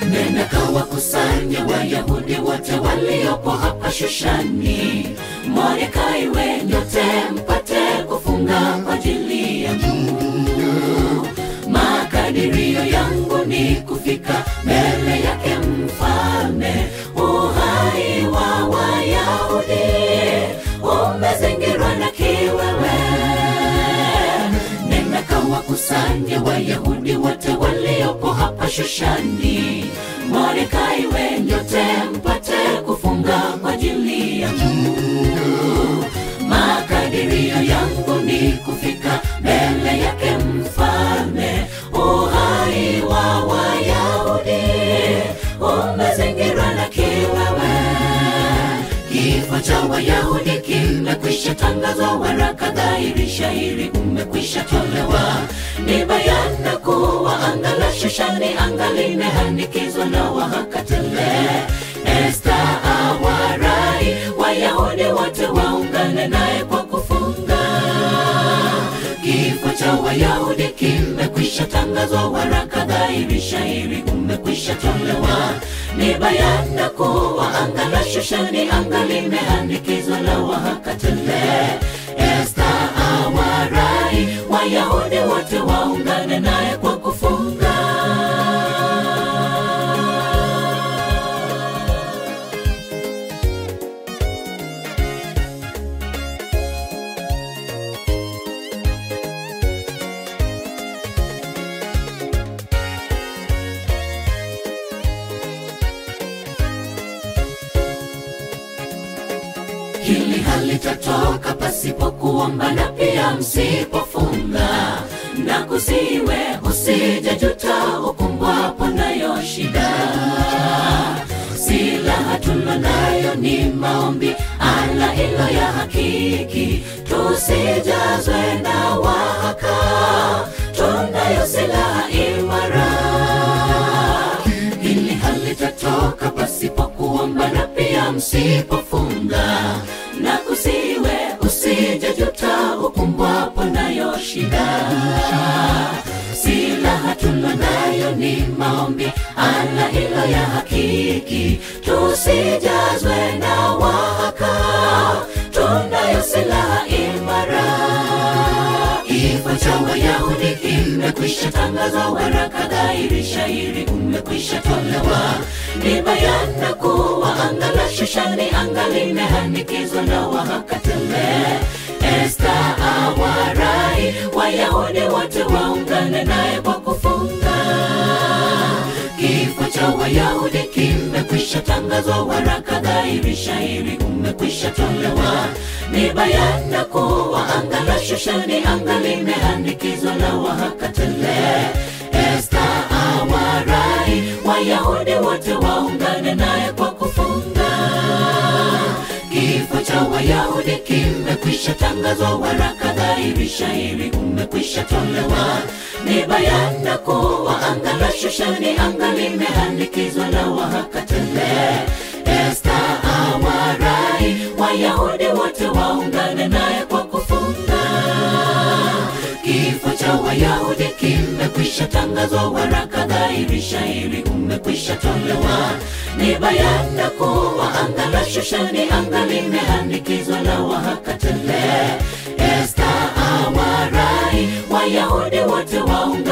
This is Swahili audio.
nenda kawakusanye Wayahudi wote waliopo hapa Shushani. Mordekai we nyote mpate kufunga kwa ajili yangu. Makadirio yangu ni kufika mbele yake mfalme. Uhai wa Wayahudi umezingirwa na kiwewe. Nenda kawakusanye Wayahudi wote waliopo hapa Shushani. Mordekai we nyote mpate kufunga kwa ajili yangu. Makadirio yangu ni kufika mbele yake mfalme. Uhai wa Wayahudi umezingirwa na kiwewe. Kifo cha Wayahudi kimekwisha tangazwa, waraka dhahiri shahiri umekwisha tolewa. Ni bayana kuwa anga la Shushani anga limehanikizwa na wahaka tele. Esta awarai Wayahudi wote waungane naye kwa kufunga. Kifo cha Wayahudi kimekwisha tangazwa, waraka dhahiri shahiri umekwisha tolewa. Ni bayana kuwa anga la Shushani anga limehanikizwa na wahaka tele. Esta awarai Wayahudi wote waungane naye kwa kufunga. hili halitatoka pasipo kuomba na pia msipofunga na kusiwe usijajuta ukumbwapo nayo shida silaha tulo nayo ni maombi ala ilo ya hakiki tusijazwe na wahaka tunayo silaha imara hili halitatoka pasipo kuomba na pia msipofunga na kusiwe usijajuta ukumbwapo nayo shida silaha tulo nayo ni maombi ala ilo ya hakiki tusijazwe na wahaka tunayo silaha imara Kifo cha Wayahudi kimekwisha tangazwa, waraka dhahiri shahiri umekwisha tolewa. Ni bayana kuwa anga la Shushani anga limehanikizwa na wahaka tele. Esta awarai Wayahudi wote waungane naye kwa kufunga. Kifo cha Wayahudi kimekwisha tangazwa, waraka dhahiri shahiri umekwisha tolewa. Ni bayana kuwa anga la Shushani anga limehanikizwa na wahaka tele. Esta awarai Wayahudi wote waungane naye kwa kufunga. Kifo cha Wayahudi kimekwisha tangazwa, waraka dhahiri shahiri umekwisha tolewa. Ni bayana kuwa anga la Shushani anga limehanikizwa na wahaka tele. Esta awarai Wayahudi wote waungane naye kwa kufunga. Kifo cha Wayahudi kimekwisha tangazwa, waraka dhahiri shahiri umekwisha tolewa. Ni bayana kuwa anga la Shushani anga limehanikizwa na wahaka tele. Esta awarai Wayahudi wote waungane